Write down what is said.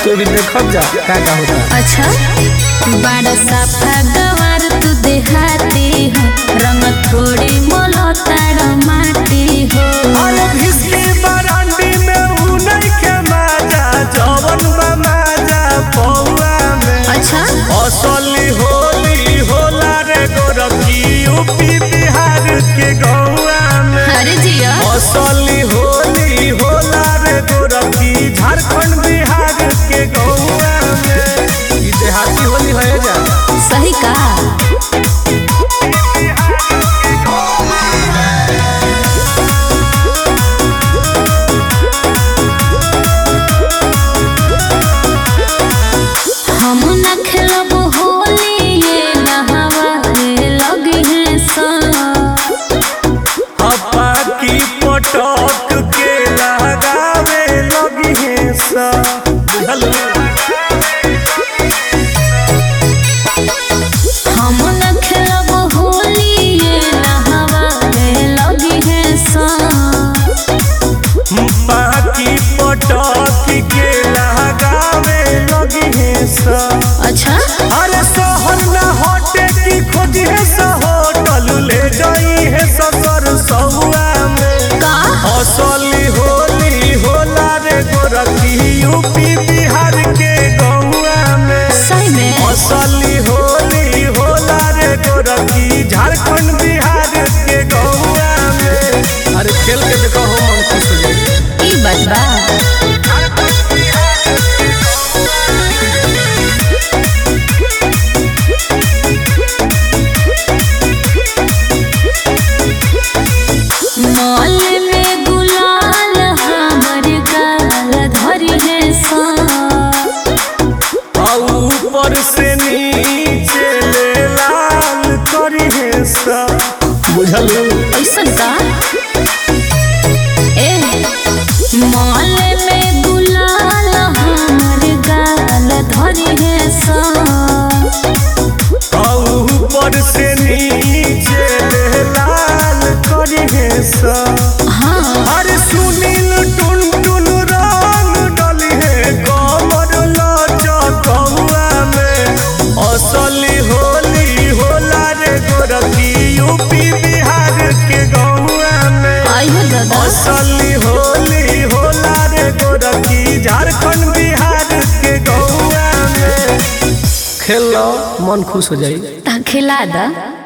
तो भी देखब जा का का होता अच्छा बड़ा साफा गवार तू देहाती हो रंग थोड़ी मोलताड़ माटी हो अरे भिस्की बरांडी में ऊ नहीं के माजा जवन बा माजा पौआ में अच्छा असली होली होला रे गोरखी यूपी बिहार के गौआ में अरे जिया असली होली होला रे गोरखी झारखंड बिहार के गौआ में ई देहाती होली है जा सही का हम न खेलब होली ये नहावे लगी है सा हपा की पटक के लगावे लगी है सा बुझल हम न खेलब होली ये नहावे लगी है सा बाकी पटक के लगावे लगी है सा अच्छा अरे शहर न हटे की खोजी है सा होटल ले जाई है ससुर सहुआ में का असली होली होला रे गोरखी यूपी बिहार के गौआ में सही में असली होली होला रे गोरखी झारखंड बिहार के गौआ में अरे खेल के देखो हो मन खुश हो जाई ई बात बा मॉल में गुलाल हमर गाल धरी है सा आ ऊपर से नीचे ले लाल करी है सा बुझल ऐसन का ए मॉल में गुलाल हमर गाल धरी है सा आ ऊपर से नीचे ले लाल करी है सा हाँ अरे सुनील टुन टुन रंग डली है कमर लचकौआ में असली होली होला रे गोरखी यूपी बिहार के गौआ में आई हो दादा असली होली होला रे गोरखी झारखंड बिहार के गौआ में खेल लो मन खुश हो जाई ता खिला दा